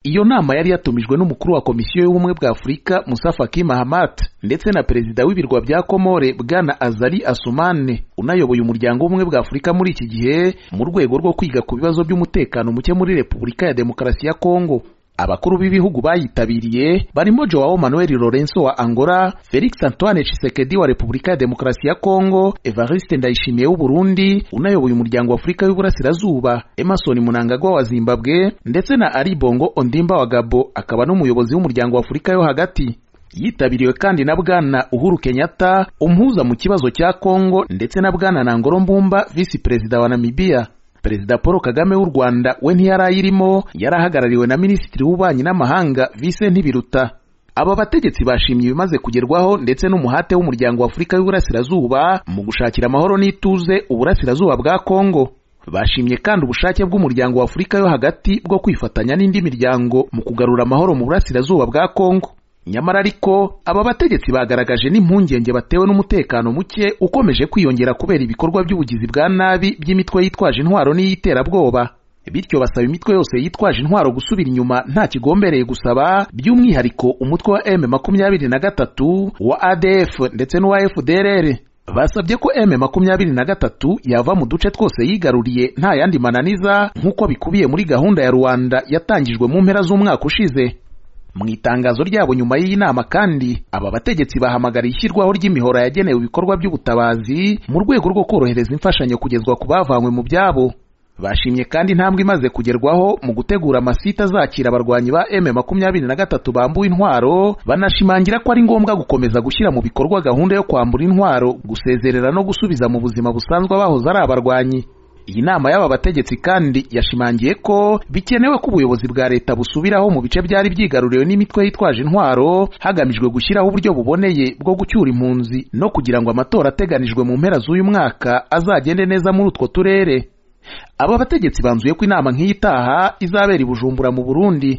iyo nama yari yatumijwe n'umukuru wa komisiyo y'ubumwe bwa afurika musa faki mahamat ndetse na perezida w'ibirwa bya komore bwana azali asumane unayoboye umuryango w'ubumwe bwa afurika muri iki gihe mu rwego rwo kwiga ku bibazo by'umutekano muke muri repubulika ya demokarasi ya kongo abakuru b'ibihugu bayitabiriye barimo joao manuel lorenzo wa angola felix antoine tshisekedi wa repubulika ya demokarasi ya kongo evariste ndayishimiye w'uburundi unayoboye umuryango wa afurika y'uburasirazuba emerson munangagwa wa zimbabwe ndetse na ali bongo ondimba wa gabo akaba n'umuyobozi w'umuryango wa afurika yo hagati yitabiriwe kandi na bwana uhuru kenyatta umuhuza mu kibazo cya kongo ndetse na bwana nangolo mbumba visi perezida wa namibiya perezida paul kagame w'u rwanda we ntiyari ayirimo yari ahagarariwe na minisitiri w'ububanyi n'amahanga vise ntibiruta aba bategetsi bashimye ibimaze kugerwaho ndetse n'umuhate w'umuryango wa afurika y'uburasirazuba mu gushakira amahoro n'ituze uburasirazuba bwa kongo bashimye kandi ubushake bw'umuryango wa afurika yo hagati bwo kwifatanya n'indi miryango mu kugarura amahoro mu burasirazuba bwa kongo nyamara ariko aba bategetsi bagaragaje n'impungenge batewe n'umutekano muke ukomeje kwiyongera kubera ibikorwa by'ubugizi bwa nabi by'imitwe yitwaje intwaro n'iy'iterabwoba bityo basaba imitwe yose yitwaje intwaro gusubira inyuma nta kigombereye gusaba by'umwihariko umutwe wa m makumyabiri na gatatu wa adf ndetse n'uwa fdrr basabye ko m makumyabiri na gatatu yava mu duce twose yigaruriye nta yandi mananiza nk'uko bikubiye muri gahunda ya rubanda yatangijwe mu mpera z'umwaka ushize mu itangazo ryabo nyuma y'iyi nama kandi aba bategetsi bahamagariye ishyirwaho ry'imihoro yagenewe ibikorwa by'ubutabazi mu rwego rwo korohereza imfashanyo kugezwa ku bavanywe mu byabo bashimye kandi intambwe imaze kugerwaho mu gutegura amasite azakira abarwanyi ba m makumyabiri na gatatu bambuwe intwaro banashimangira ko ari ngombwa gukomeza gushyira mu bikorwa gahunda yo kwambura intwaro gusezerera no gusubiza mu buzima busanzwe abahoze ari abarwanyi iyi nama y'aba bategetsi kandi yashimangiye ko bikenewe ko ubuyobozi bwa leta busubiraho mu bice byari byigaruriwe n'imitwe yitwaje intwaro hagamijwe gushyiraho uburyo buboneye bwo gucyura impunzi no kugira ngo amatora ateganijwe mu mpera z'uyu mwaka azagende neza muri utwo turere aba bategetsi banzuye ko inama nk'iyi itaha izabera i bujumbura mu burundi